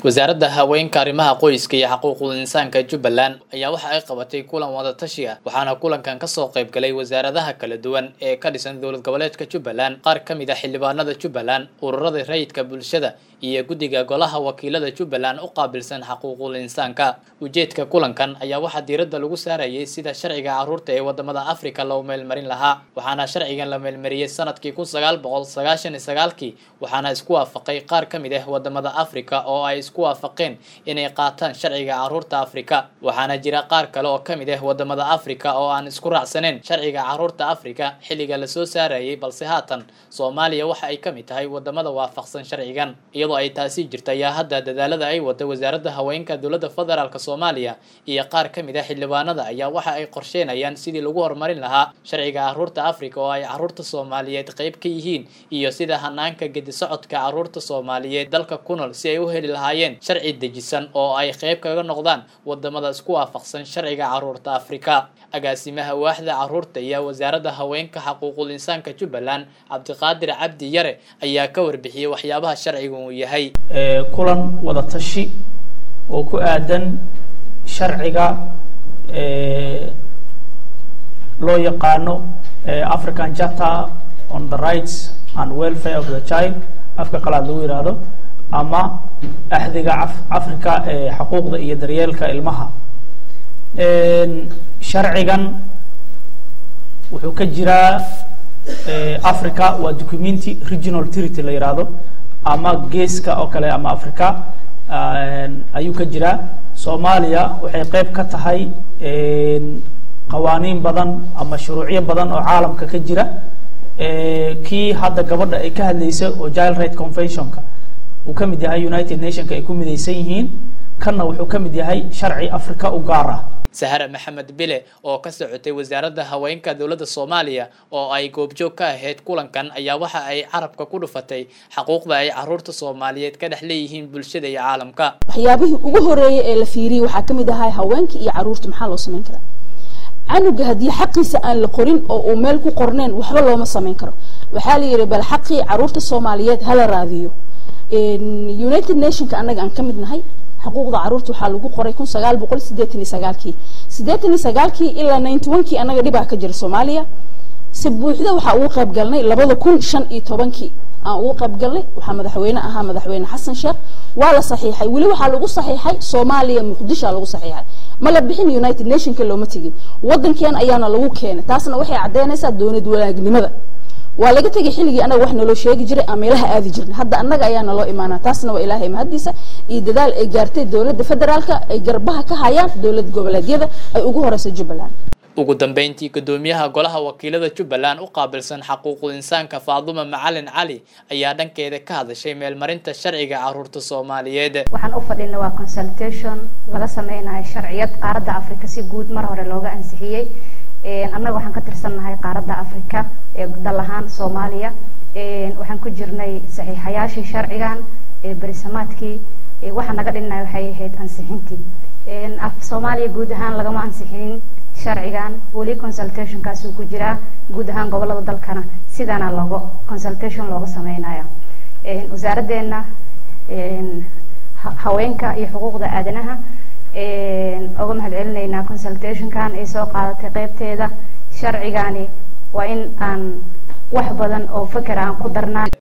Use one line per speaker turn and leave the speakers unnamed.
wasaaradda haweenka arrimaha qoyska iyo xuquuqul insaanka jubbaland ayaa waxa ay qabatay kulan wadatashi ah waxaana kulankan kasoo qayb galay wasaaradaha kala duwan ee ka dhisan dowlad goboleedka jubbaland qaar ka mid a xildhibaanada jubbaland ururada rayidka bulshada iyo guddiga golaha wakiilada jubbaland u qaabilsan xuquuqul insaanka ujeedka kulankan ayaa waxaa diiradda lagu saarayay sida sharciga carruurta ee wadamada africa loo meelmarin lahaa waxaana sharcigan la meelmariyey sanadkii kun sagaal boqol sagaashan iyo sagaalkii waxaana isku waafaqay qaar ka mid ah wadamada africa oo ay isku waafaqeen inay qaataan sharciga carruurta africa waxaana jira qaar kale oo ka mid ah wadamada africa oo aan isku raacsaneyn sharciga carruurta africa xilliga lasoo saarayay balse haatan soomaaliya waxa ay ka mid tahay wadamada waafaqsan sharcigan iyadoo ay taasi jirta ayaa hadda dadaalada ay wada wasaaradda haweenka dowladda federaalk soomaaliya iyo qaar ka mid ah xildhibaanada ayaa waxa ay qorsheynayaan sidii lagu horumarin lahaa sharciga carruurta africa oo ay carruurta soomaaliyeed qayb ka yihiin iyo sida hanaanka gedi socodka carruurta soomaaliyeed dalka ku nool si ay u heli lahaayeen sharci dejisan oo ay qayb kaga noqdaan wadamada isku waafaqsan sharciga carruurta africa agaasimaha waaxda carruurta iyo wasaaradda haweenka xuquuqul insaanka jubbaland cabdiqaadir cabdi yare ayaa ka warbixiyey waxyaabaha sharciga uu yahay
kulan wadatashi oo ku aadan sharciga loo yaqaano african charter on the rights and welfare of the child afka qalaad lagu yihahdo ama axdiga africa ee xuquuqda iyo daryeelka ilmaha sharcigan wuxuu ka jiraa africa waa documenti regional territy la yihahdo ama geeska oo kale ama africa ayuu ka jiraa soomaaliya waxay qeyb ka tahay qawaaniin badan ama shuruucyo badan oo caalamka ka jira kii hadda gabadha ay ka hadlaysa oo child right conventionka uu ka mid yahay united nationka ay ku midaysan yihiin kanna wuxuu ka mid yahay sharci africa u gaar ah
sahara maxamed bile oo ka socotay wasaaradda haweenka dowladda soomaaliya oo ay goobjoog ka ahayd kulankan ayaa waxa ay carabka ku dhufatay xaquuqda ay carruurta soomaaliyeed ka dhex leeyihiin bulshada iyo caalamka
waxyaabihii ugu horeeyay ee la fiiriyey waxaa ka mid ahaa haweenka iyo carruurta maxaa loo samayn karaa canuga haddii xaqiisa aan la qorin oo uu meel ku qorneen waxba looma samayn karo waxaa la yidhi bal xaqii carruurta soomaaliyeed hala raadiyo united nationka annaga aan ka mid nahay xuquuqda carruurta waxaa lagu qoray kun sagaal boqol sideetan iyo sagaalkii sideetan iyo sagaalkii ilaa ninety one kii annaga dhibaa ka jira soomaaliya si buuxda waxaa ugu qayb galnay labada kun shan iyo tobankii aan ugu qayb galnay waxaa madaxweyne ahaa madaxweyne xasan sheekh waa la saxiixay weli waxaa lagu saxiixay soomaaliya muqdishoa lagu saxiixay ma la bixin united nationka looma tegin waddankeen ayaana lagu keenay taasna waxay caddeynaysaa doonad wanaagnimada waa laga tegay xilligii anaga wax naloo sheegi jiray aan meelaha aadi jirnay hadda annaga ayaa naloo imaanaa taasna waa ilaahay mahaddiisa iyo dadaal ay gaartay dowladda federaalka ay garbaha ka hayaan dowlad goboleedyada ay ugu horeysa jubbaland
ugu dambeyntii guddoomiyaha golaha wakiilada jubbaland u qaabilsan xaquuqul insaanka faaduma macalin cali ayaa dhankeeda ka hadashay meelmarinta sharciga carruurta soomaaliyeed
waxaan u fadhina waa consultation laga sameynayo sharciyad qaaradda africa si guud mar hore looga ansixiyey annaga waxaan ka tirsannahay qaaradda africa ee dal ahaan soomaaliya waxaan ku jirnay saxiixayaashii sharcigan berisamaadkii waxaa naga dhinay waxay ahayd ansixintii soomaaliya guud ahaan lagama ansixinin sharcigan weli consultationkaas uu ku jiraa guud ahaan gobolada dalkana sidaana looga consultation looga sameynaya wasaaraddeena haweenka iyo xuquuqda aadanaha oga mahad celinaynaa consultationkan ay soo qaadatay qeybteeda sharcigani waa in aan wax badan oo feker aan ku darnaan